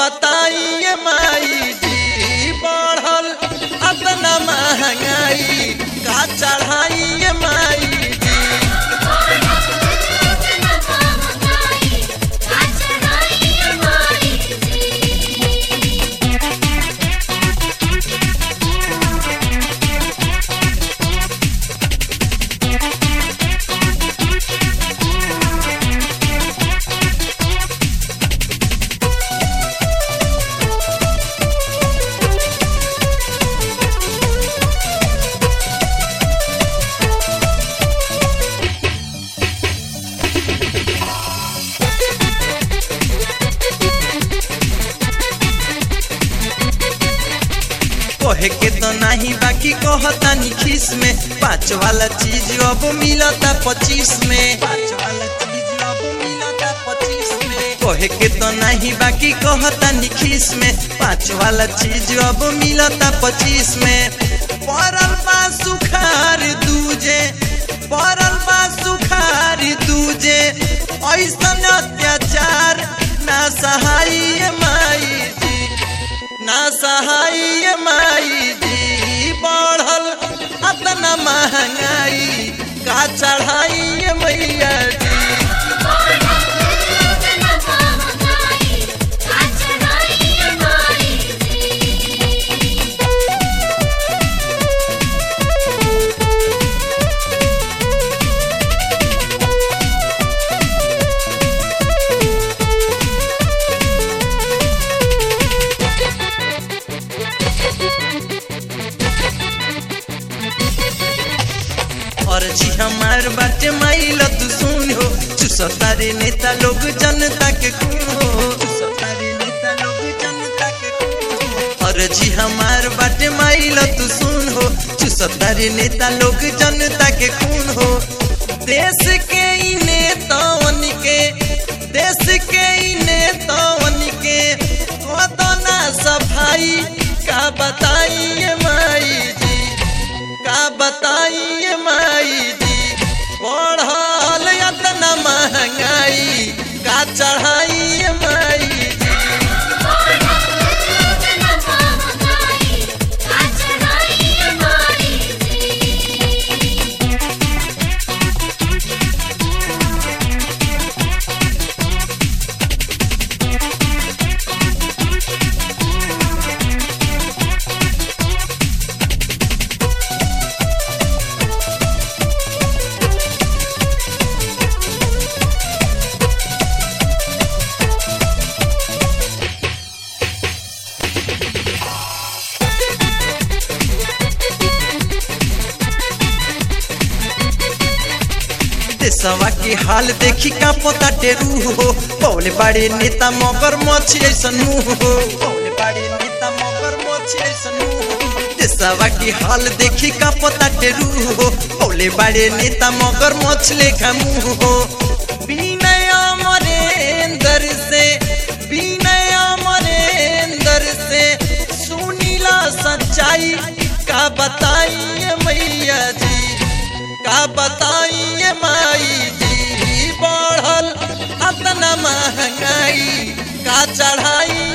बताइए माई जी बढ़ल अतना महंगाई का चढ़ाइए माई जी कहे के तो नहीं बाकी कहतानी खीस में पाँच वाला चीज अब मिलता पच्चीस में पाँच वाला चीज अब मिलता पच्चीस में कहे के तो नहीं बाकी कहतानी खीस में पाँच वाला चीज अब मिलता पच्चीस में पड़ल बा सुखार दूजे पड़ल बा सुखार दूजे ऐसन अत्याचार ना सहाय माई जी ना सहाय माई जी बढ़ल अतना महंगाई का चढ़ाई मैया जी और जी हमार बाटे माइल तू सुन हो चुसतारे नेता लोग जनता के खून हो चुसतारे नेता लोग जनता के खून हो और जी हमार बाटे माइल तू सुन हो चुसतारे नेता लोग जनता के खून हो देश के ई नेतावन के देश के ई नेतावन के कदना सफाई का बताइए माई जी का बताइए माई जी बढ़ल इतना महंगाई का चढ़ाइए माई जी देशवा के हाल देखी का पता टेरू हो पौले बड़े नेता मगर मछी ऐसन मुंह हो पौले बड़े नेता मगर मछी ऐसन मुंह हो देशवा के हाल देखी का पता टेरू हो पौले बड़े नेता मगर मछले का मुंह हो विनय अमरेंद्र से विनय अमरेंद्र से सुनीला सच्चाई का बताइए मैया जी का बताइए माई जी बढ़ल अतना महंगाई का चढ़ाई